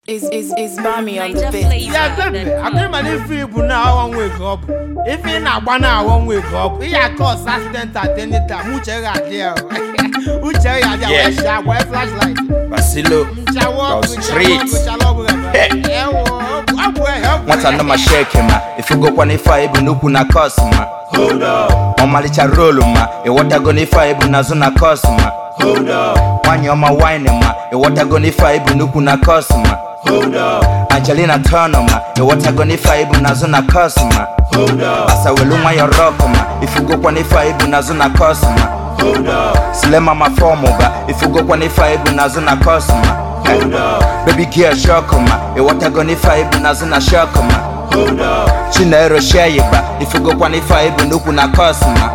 Is is is Bami on the Niger beat? flavor. ya bebe akụrụ mana ife ibu na aghọ nwe ka ọ bụ ife ị na-agba na aghọ nwe ka ọ bụ ihe akọs accident at any time uche ga adị ya uche ga adị ya Yeah. wee shi agwa flashlight Basilo nchawa on ọgwụ street. nchawa ọgwụ nchawa ọgwụ ebe ewo ọgwụ ehe ọgwụ nwata nọ ma sheki ma ifugokwa n'ife a ibu n'ukwu na kọs ma ọmalịcha rolu ma ịghọtago n'ife a ibu n'azụ na kọs ma nwanyị ọma wine ma ịghọtago n'ife a ibu n'ukwu na kọs ma angelina tọnọ ma ịghọtago n'ife a ibu n'azụ na kọs ma asawelu nwayọ rọk ma ifugokwa n'ife a ibu n'azụ na kọs ma silema ma fọmụ ba ifugokwa n'ife a ibu n'azụ na kọs ma baby girl shock ma ịghọtago n'ife a ibu n'azụ na shock ma chinero sheyiba ifugokwa n'ife a ibu n'ukwu na kọs ma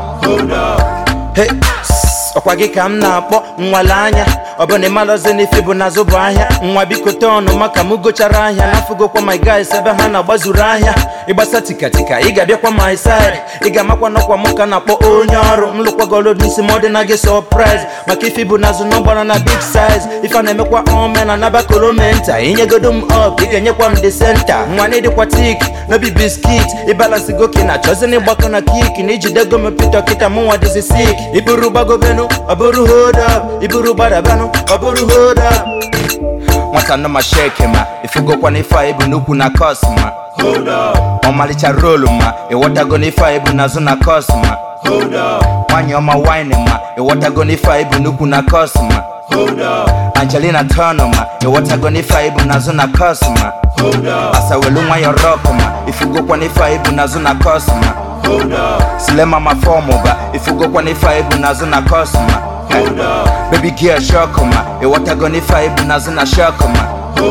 Hey, sss, ọkwa gị ka m na-akpọ nwale anya ọ bụ na ịmalọzi n'ife bụ n'azụ bụ ahịa nwa biko tee ọnụ maka m gochara ahịa n'afụgokwa my guys ebe ha na-agbazuru ahịa ịgbasa tikatika ị ga-abịakwa my side ị ga-amakwa n'ọkwa m ka na-akpọ onye ọrụ m lụkwagoro n'isi ma ọ dị na gị surprise maka ife bụ n'azụ na ọgbara na big size ife a na-emekwa ome na nabakolomenta inyegodo m up ị ga-enyekwa m the center nwa na ịdịkwa tik n'obi biskit ịbalansi goke na chọzin ịgbakọ na kik na ijidego m pito kịta mụ nwa dịzi sik iburu gbagobenu ọ bụrụ hold up iburu gbadabanụ ọ bụrụ hold up nwata nọ ma sheki ma ifugokwa n'ife a ibu n'ukwu na kọs ma ọmalịcha rolu ma ịghọtago n'ife a ibu n'azụ na kọs ma nwanyị ọma wine ma ịghọtago n'ife a ibu n'ukwu na kọs ma angelina tọnọ ma ịghọtago n'ife a ibu n'azụ na kọs ma asawelu nwayọ rọk ma ifugokwa n'ife a ibu n'azụ na kọs ma silema ma fọmụ ba ifugokwa n'ife a ibu n'azụ na kọs ma baby girl shock ma ịghọtago n'ife a ibu n'azụ na shock ma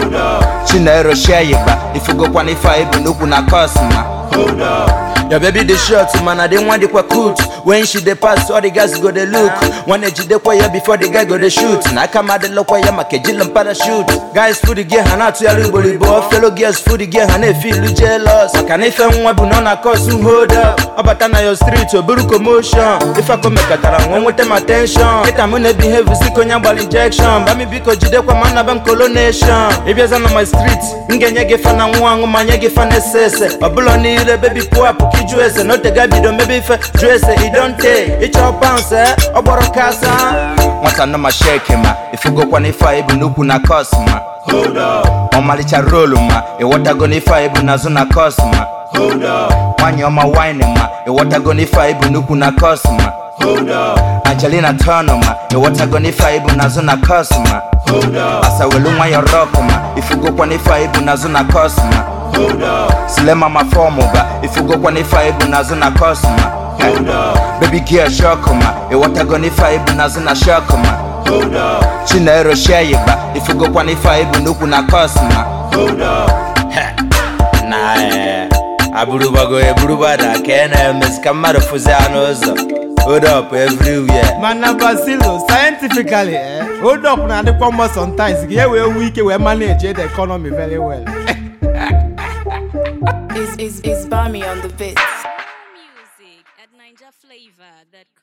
chinero sheyiba ifugokwa n'ife a ibu n'ukwu na kọs ma Your baby dey short man, I dey want dikwa coot. When she dey pass, all the guys go dey look. When they jide ya before the guy go dey shoot. Na kama dey lokwa ya makejila parachute. Guys food the gear hana to yalu boli bo. Fellow girls food the gear hana feel jealous. Maka na ife nwa bu no na cause who hold up. Obata na your street oburu commotion. If I come make atara nwa nwete my attention. Kita mu na behave siko nya gbal injection. Ba mi biko jide kwa man na bam colonation. Ibiaza na my street. Ngenye ge fana nwa ngu manye ge fana sese. Obulo ni ile baby pull up kiju ese no tega bido maybe ife ju ese i don take ịchọ pounds eh ọ gbọrọ kasa nwata nọ ma sheki ma ifugokwa n'ife a ibu n'ukwu na kọs ma ọmalịcha rolu ma ịghọtago n'ife a ibu n'azụ na kọs ma nwanyị ọma wine ma ịghọtago n'ife a ibu n'ukwu na kọs ma angelina tọnọ ma ịghọtago n'ife a ibu n'azụ na kọs ma asawelu nwayọ rọk ma ifugokwa n'ife a ibu n'azụ na kọs ma silema ma fọmụ ba ifugokwa n'ife a ibu n'azụ na kọs ma baby girl shock ma ịghọtago n'ife a ibu n'azụ na shock ma chinero sheyiba ifugokwa n'ife a ibu n'ukwu na kọs ma Heh, na eh, aburubago eburubada ka ị na-emesi ka mmadụ fụzi ya n'ụzọ hold up everywhere mana basilo scientifically eh, hold up na-adịkwa mma sometimes ka e wee nwee ike wee manage the economy very well Is is is Bami on the beat? Music at NigerFlavor.com.